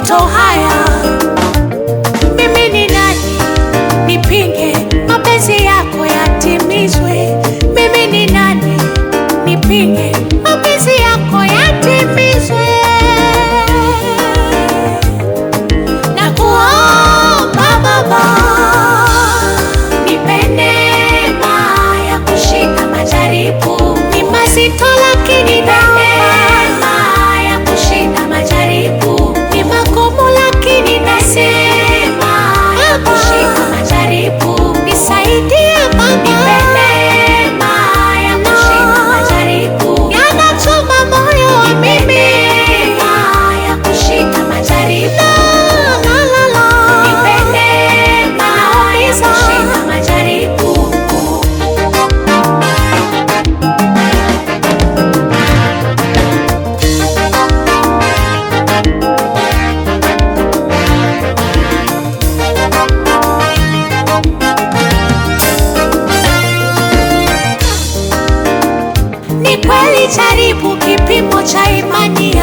mapito haya. Mimi ni nani nipinge mapenzi yako yatimizwe? Mimi ni nani nipinge mapenzi yako yatimizwe? Na kuomba Baba, nipe neema ya kushinda majaribu. Ni mazito lakini neema ya kushinda majaribu. Ni magumu lakini neema ya kushinda majaribu. Nisaidie Baba, nipe neema ya kushinda majaribu. Yanachoma moyo wa mimi ya kushinda majaribu. La, la, la. Nipe neema ya kushinda majaribu. Ni kweli jaribu kipimo cha imani